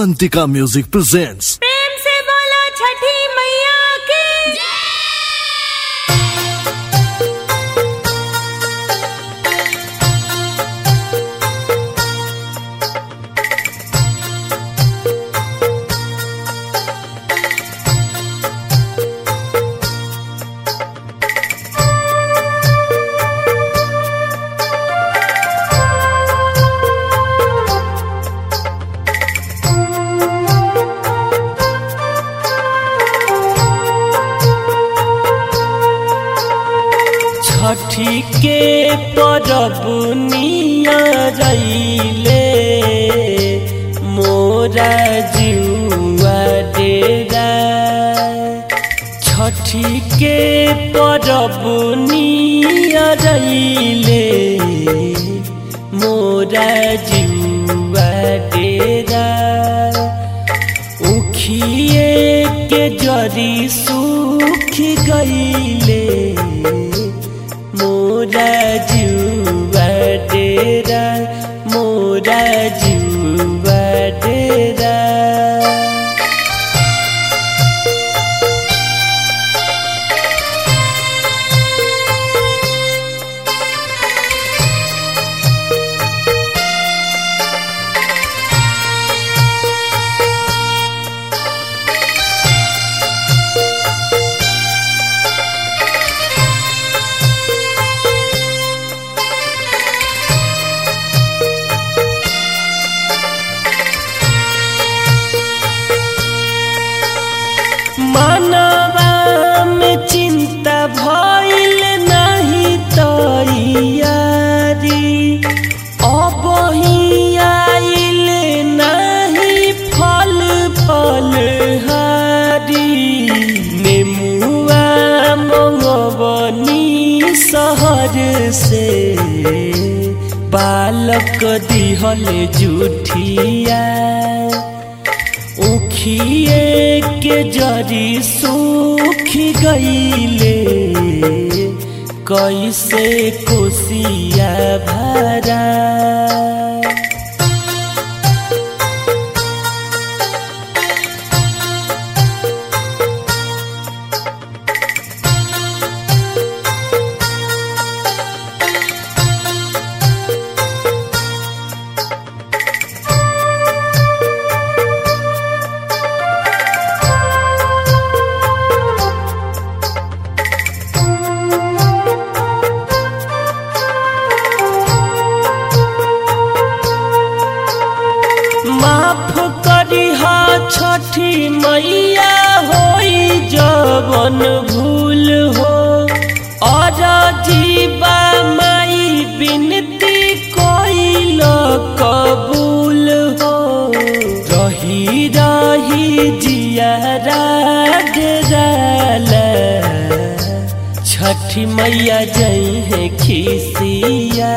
Avantika Music presents प्रेम से बोलो छठी मैया की छठी के परब नियरैले मोरा जुआ डेरा छठी के परब नियरैले मोरा जुआ डेरा उखिए के जरी सूख गईले मोरा जुआ डेरा मोरा जुआ डेरा मनवा में चिंता भइल नहीं तैयारी अब ही आइल नहीं फल फल हारी नेमुआ मंगवनी शहर से बालक दिहल जुठिया उखिए के जरी सूख गईले कैसे कोसिया भरा माफ करिहा छठी मैया होई जवन भूल हो और जीवा माई बिनती कोइल कबूल हो रही रही जियारा डराला छठी मैया जई है खिसिया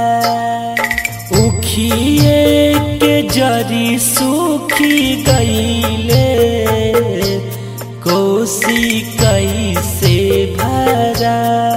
उखिए के जरी सूखी गईले कोसी कैसे भरा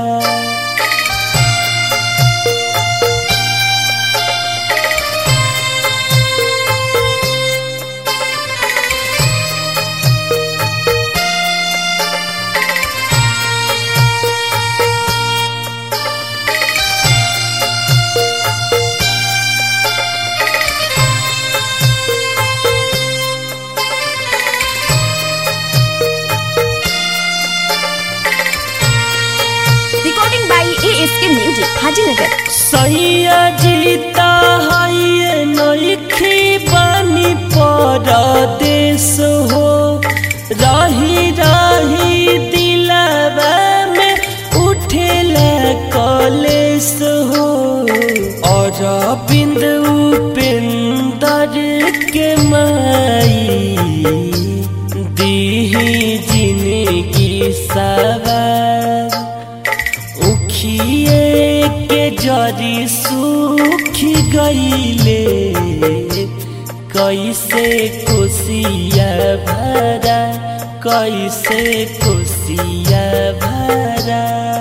recording by ASK Music, Hajinagar. सैया जीता है नइखी बानी परदेश हो रही रही दिलावा में उठेला कलेश हो और बिंद उपेंदर के माई दीही जिंदगी सवार उखिए के जरी सूख गईले कैसे कोसिया भरा कैसे कोसिया भरा